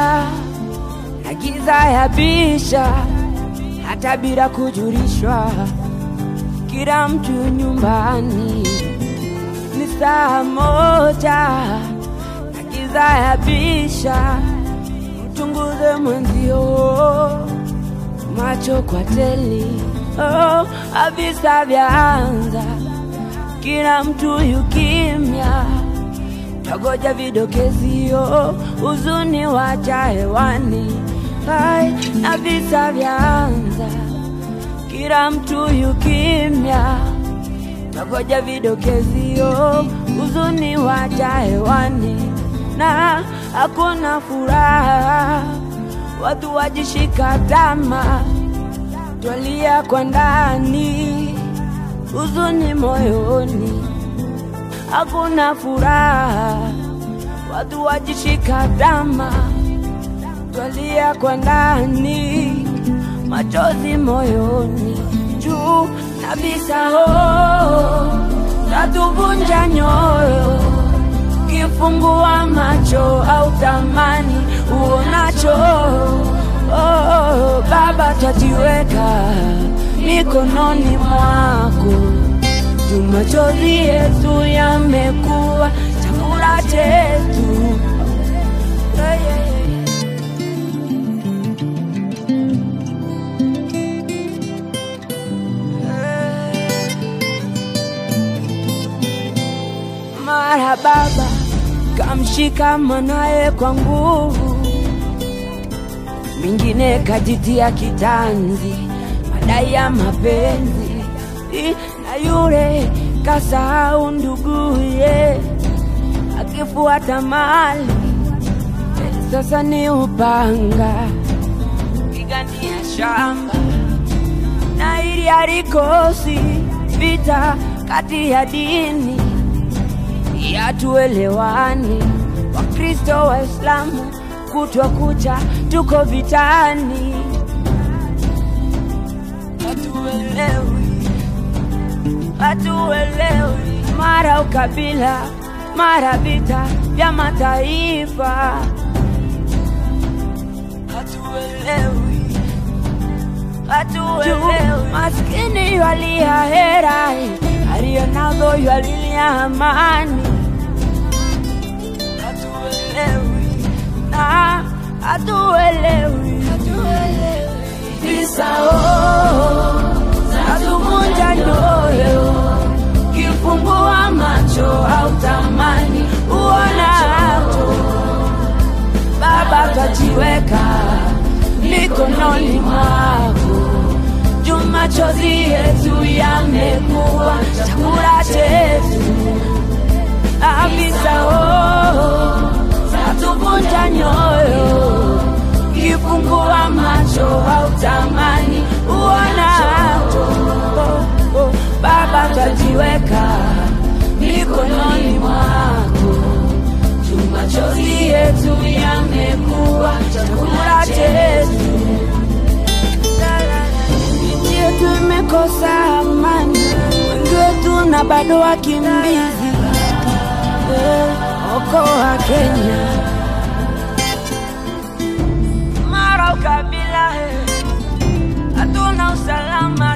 na giza ya bisha, hata bila kujulishwa, kila mtu nyumbani ni saa moja, na giza ya bisha, mchunguze mwenzio macho kwa teli, oh, avisa vyaanza, kila mtu yukimya, tagoja vidokezio, huzuni wacha hewani, hai na visa vyaanza, kila mtu yukimya, tagoja vidokezio, huzuni wacha hewani, na hakuna furaha watu wajishika tama, twalia kwa ndani, huzuni moyoni, hakuna furaha. Watu wajishika tama, twalia kwa ndani, machozi moyoni, juu na visao tatuvunja nyoyo kifungua macho au tamani uonacho. Oh, Baba, twajiweka mikononi mwako, juu machozi yetu yamekuwa chakula chetu. Yeah, yeah, yeah. Mara baba kamshika mwanaye kwa nguvu, mwingine kajitia kitanzi, madai ya mapenzi, I- na yule kasahau nduguye, akifuata mali eh, sasa ni upanga pigania shamba, na ili halikosi vita kati ya dini yatuelewani Wakristo Waislamu kutwa kucha tuko vitani, hatuelewi, hatuelewi, mara ukabila, mara vita vya mataifa, hatuelewi, hatuelewi, maskini ywalia hera aliyonazo yalilia amani, hatuelewi na hatuelewi, visao zatuvunja nyoyo, kifungua macho au tamani uonacho. Baba, twajiweka mikononi mwako juu machozi yetu yamekuwa chakula chetu, avisao zatuvunja nyoyo, kifungua macho au tamani uonacho. Oh, oh, Baba, twajiweka mikononi mwako, juu machozi yetu yamekuwa chakula chetu nchi yetu imekosa amani, wengi wetu na bado wakimbizi. Eh, Okoa Kenya, mara ukabila, eh, hatuna usalama